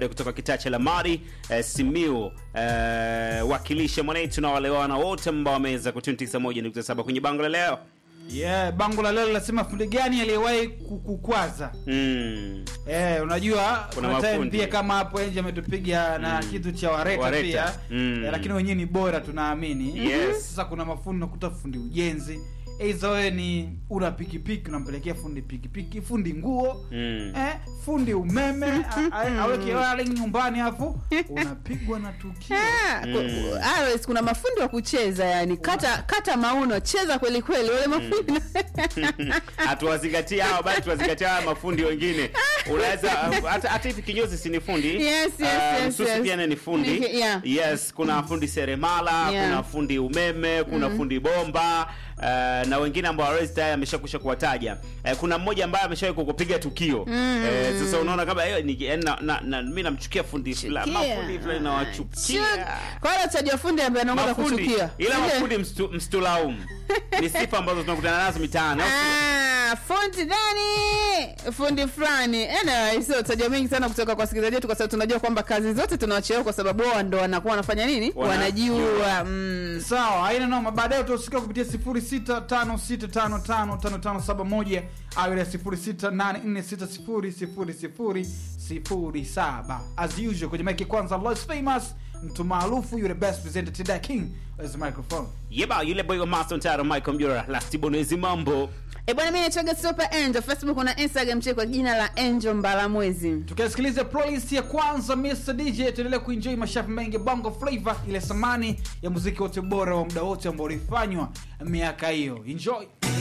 kutoka kitaa cha Lamari eh, Simiu eh, wakilisha mwanetu na wale wana wote ambao wameweza kutuni 91.7 kwenye bango la leo. yeah, bango la leo linasema fundi gani aliyewahi kukukwaza Mm. Eh, unajua Kuna kuna time mafundi. pia kama hapo nje ametupiga na kitu cha wareta, Wareta. pia Mm. eh, lakini wenyewe ni bora tunaamini. Yes. Sasa kuna mafundi unakuta fundi ujenzi, aidha wewe ni una pikipiki unampelekea fundi pikipiki, fundi nguo Mm. eh, fundi umeme a- a- aweke wiring nyumbani afu unapigwa na tukio. Ah, ku- Ares, kuna mafundi wa kucheza yani kata kata mauno cheza kweli kweli wale mafundi hatuwazingatia hao bali tuwazingatia hawa mafundi wengine unaweza hata hata hivi kinyozi si ni fundi Yes, yes, Ah, yes, msusi yes. pia naye ni fundi Ni- yeah. yes kuna fundi seremala Yeah. kuna fundi umeme kuna fundi bomba Uh, na wengine ambao Ares tayari ameshakusha kuwataja uh, kuna mmoja ambaye ameshawahi kukupiga tukio mm. uh, sasa unaona kama hiyo ni yaani na, na, na, mimi namchukia fundi fulani Chukia. mafundi fulani nawachukia kwa hiyo utajua fundi ambaye anaongoza mafundi kuchukia ila Ile- mafundi mstu- mstulaumu ni sifa ambazo tunakutana nazo mitaani au sio? Ah, fundi gani fundi fulani anyway, so utajua mengi sana kutoka kwa wasikilizaji wetu kwa sababu tunajua kwamba kazi zote tunawachelewa kwa sababu wao ndo wanakuwa wanafanya nini Wana- wanajua mm. Sawa, haina noma. Baadaye utasikia kupitia 0656555571 au ile 0684600007. As usual kwenye mic kwanza Lost Famous, mtu maarufu yule best presenter today king as the microphone. yeba yule boy wa master ntaro michael mjora last bonezi mambo E bwana, mimi naitwaga Super Angel, Facebook na Instagram cheki kwa jina la Angel Mbalamwezi. Tukasikiliza playlist ya kwanza Mr DJ, tuendelee kuenjoy mashafu mengi bongo flavor, ile samani ya muziki wote bora wa muda wote ambao ulifanywa miaka hiyo. Enjoy.